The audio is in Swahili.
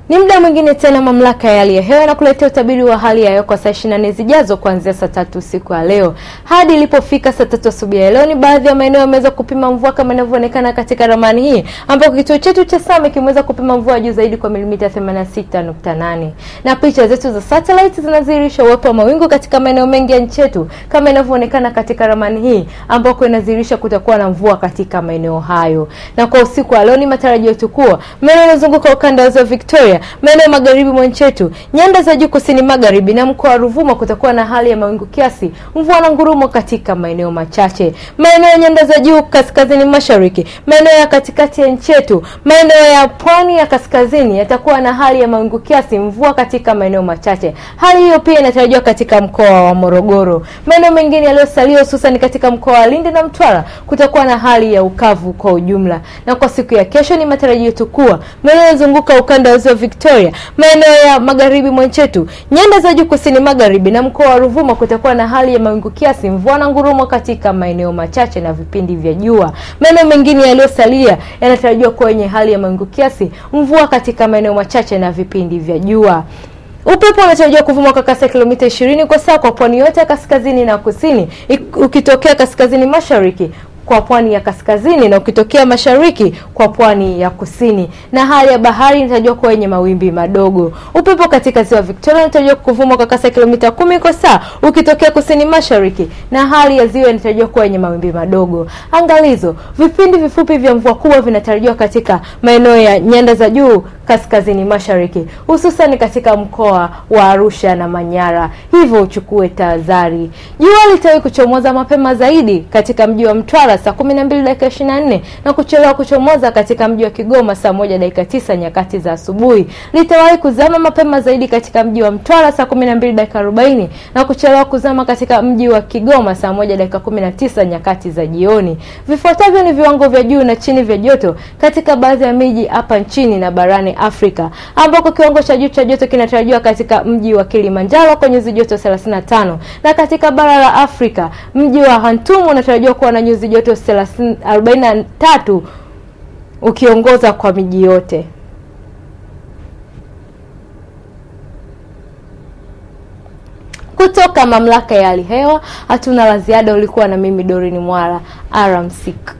Ni muda mwingine tena mamlaka ya hali ya hewa na kuletea utabiri wa hali ya hewa kwa saa 24 zijazo kuanzia saa tatu usiku wa leo hadi ilipofika saa tatu asubuhi ya leo. Ni baadhi ya maeneo yameweza kupima mvua kama inavyoonekana katika ramani hii, ambapo kituo chetu cha Same kimeweza kupima mvua juu zaidi kwa milimita 86.8, na picha zetu za satellite zinadhihirisha uwepo wa mawingu katika maeneo mengi ya nchi yetu kama inavyoonekana katika ramani hii, ambako inadhihirisha kutakuwa na mvua katika maeneo hayo. Na kwa usiku wa leo ni matarajio yetu kuwa maeneo yanayozunguka ukanda wa ziwa Victoria maeneo ya magharibi mwa nchi yetu, nyanda za juu kusini magharibi na mkoa wa Ruvuma kutakuwa na hali ya mawingu kiasi, mvua na ngurumo katika maeneo machache. Maeneo ya nyanda za juu kaskazini mashariki, maeneo ya katikati ya nchi yetu, maeneo ya pwani ya kaskazini yatakuwa na hali ya mawingu kiasi, mvua katika maeneo machache. Hali hiyo pia inatarajiwa katika mkoa wa Morogoro. Maeneo mengine yaliyosalia hususan katika mkoa wa Lindi na Mtwara kutakuwa na hali ya ukavu kwa ujumla. Na kwa siku ya kesho ni matarajio yetu kuwa maeneo yanayozunguka ukanda wa ziwa Victoria, maeneo ya magharibi mwa nchi yetu, nyanda za juu kusini magharibi na mkoa wa Ruvuma kutakuwa na hali ya mawingu kiasi, mvua na ngurumo katika maeneo machache na vipindi vya jua. Maeneo mengine yaliyosalia yanatarajiwa kuwa yenye hali ya mawingu kiasi, mvua katika maeneo machache na vipindi vya jua. Upepo unatarajiwa kuvuma kwa kasi ya kilomita 20 kwa saa kwa pwani yote ya kaskazini na kusini, ukitokea kaskazini mashariki kwa pwani ya kaskazini na ukitokea mashariki kwa pwani ya kusini, na hali ya bahari inatarajiwa kuwa yenye mawimbi madogo. Upepo katika ziwa Victoria unatarajiwa kuvuma kwa kasi ya kilomita kumi kwa saa ukitokea kusini mashariki, na hali ya ziwa inatarajiwa kuwa yenye mawimbi madogo. Angalizo, vipindi vifupi vya mvua kubwa vinatarajiwa katika maeneo ya nyanda za juu kaskazini mashariki, hususan katika mkoa wa Arusha na Manyara, hivyo uchukue tahadhari. Jua litawahi kuchomoza mapema zaidi katika mji wa Mtwara saa 12 dakika 24 na kuchelewa kuchomoza katika mji wa Kigoma saa moja dakika tisa nyakati za asubuhi. Litawahi kuzama mapema zaidi katika mji wa Mtwara saa 12 dakika 40 na kuchelewa kuzama katika mji wa Kigoma saa moja dakika 19 nyakati za jioni. Vifuatavyo ni viwango vya juu na chini vya joto katika baadhi ya miji hapa nchini na barani Afrika, ambako kiwango cha juu cha joto kinatarajiwa katika mji wa Kilimanjaro kwa nyuzi joto 35 na katika bara la Afrika mji wa Khartoum unatarajiwa kuwa na nyuzi joto 43 ukiongoza kwa miji yote. Kutoka mamlaka ya hali hewa hatuna la ziada. Ulikuwa na mimi Dorini Mwala, alamsik.